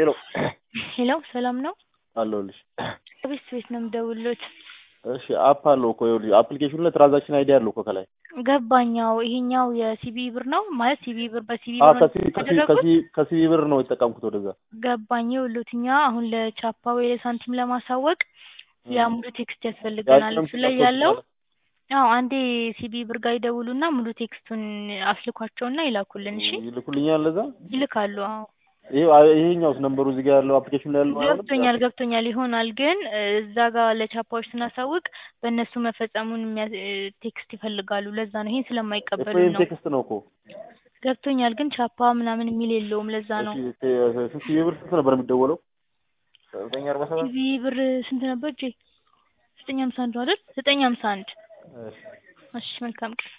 ሄሎ ሄሎ ሰላም ነው? አለሁልሽ። ከቤት ቤት ነው የምደውልሎት። እሺ አፕ አለው እኮ ይኸውልሽ፣ አፕሊኬሽኑ ላይ ትራንዛክሽን አይዲ አለው እኮ ከላይ ገባኛው ይሄኛው የሲቢ ብር ነው ማለት ሲቢ ብር በሲቢ አ ብር ነው ከሲ ከሲ ያደረጉት? ከሲ ከሲቢ ብር ነው የተጠቀምኩት ወደዛ። ገባኝ። ይኸውልዎት እኛ አሁን ለቻፓ ወይ ለሳንቲም ለማሳወቅ ያ ሙሉ ቴክስት ያስፈልገናል። ያንንም እሱ ላይ ቴክስት ያለው ማለት አዎ አንዴ ሲቢ ብር ጋር ይደውሉና ሙሉ ቴክስቱን አስልኳቸውና ይላኩልን። እሺ ይልኩልኛል ለዛ። ይልካሉ። አዎ ይሄ ይሄኛውስ ነምበሩ እዚህ ጋር ያለው አፕሊኬሽን ላይ ያለው አይደለም? ገብቶኛል ገብቶኛል ይሆናል ግን እዛ ጋር ለቻፓዎች ስናሳውቅ በእነሱ መፈጸሙን የሚያ- ቴክስት ይፈልጋሉ። ለዛ ነው ይሄን ስለማይቀበሉ ኤፍኤም ነው። ቴክስት ነው እኮ። ገብቶኛል ግን ቻፓ ምናምን የሚል የለውም። ለዛ ነው እሺ ሲቢ ብር ስንት ነበር የሚደወለው? ዘጠኝ አርባ ሰባት ሲቢ ብር ስንት ነበር? ጄ ዘጠኝ ሀምሳ አንድ ነው አይደል? ዘጠኝ ሀምሳ አንድ እሺ እሺ መልካም ቀን